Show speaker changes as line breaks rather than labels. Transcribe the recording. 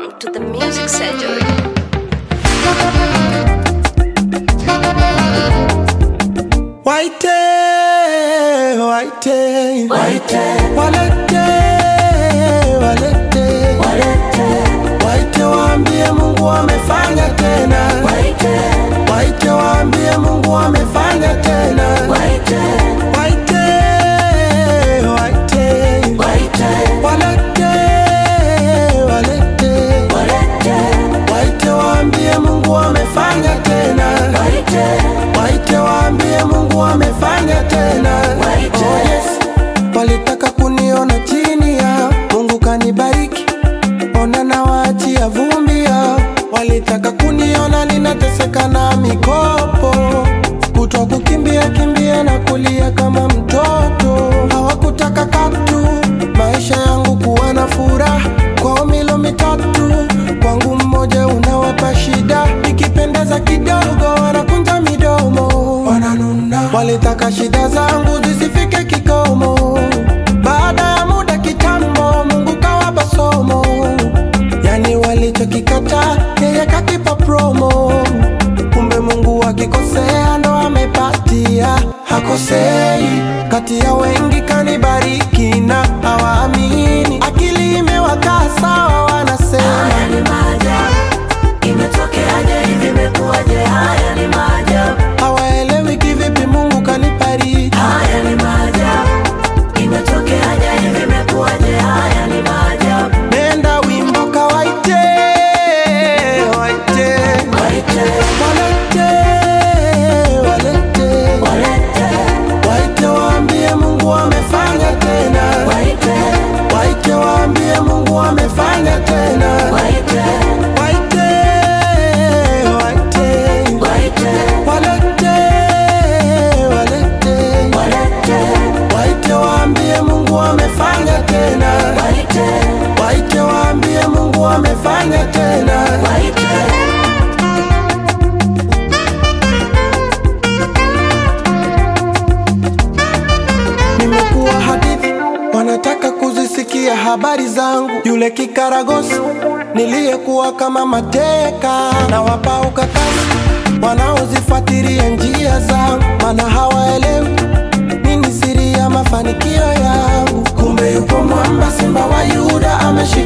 Welcome to the Music Surgery.
Waite, waite, waite, walete, walete, walete, waite waambie Mungu amefanya tena, waite, waite waambie Mungu amefanya tena, waite, waite, waite, waite, walete, walete, walete, waite waambie Mungu amefanya tena, waite, waite waambie Mungu amefanya tena, waite, oh yes, walitaka kuniona chini ya Mungu kanibariki, ona na waachia vumbi ya walitaka kuniona ninateseka na mikopo kutwa kukimbia kimbia na kulia kama mtoto, hawakutaka katu maisha yangu kuwa na furaha kwao milo mitatu, kwangu mmoja unawapa shida, ikipendeza kidogo wanakunja midomo, wananuna, walitaka shida zangu zisifike kikomo. Baada ya muda kitambo, Mungu kawapa somo, yani walichokikata yeye kakipa promo. Kumbe Mungu akikosea ndo amepatia, hakosei. Kati ya wengi kanibariki na hawaamini, akili imewakaa sawa, wanasema
Haya ni maajabu, imetokeaje hivi, imekuwaje? Haya ni maajabu,
hawaelewi kivipi Mungu kanibariki.
haya ni maajabu, imetokeaje hivi, imekuwaje? Haya ni maajabu,
Nenda wimbo kawaite, waite,
waite,
walete, walete,
walete,
waite waambie Mungu amefanya tena,
waite,
waite waambie Mungu amefanya tena,
waite,
waite, waite,
waite,
walete, walete,
walete,
waite waambie Mungu amefanya tena,
waite,
waite waambie Mungu amefanya tena.
waite.
Nimekuwa hadithi, wanataka kuzisikia habari zangu. Yule kikaragosi niliyekuwa kama mateka, na wapa ukakasi wanaozifuatilia njia zangu, maana hawaelewi nini siri ya mafanikio yangu. Kumbe yupo mwamba, simba wa Yuda ameshinda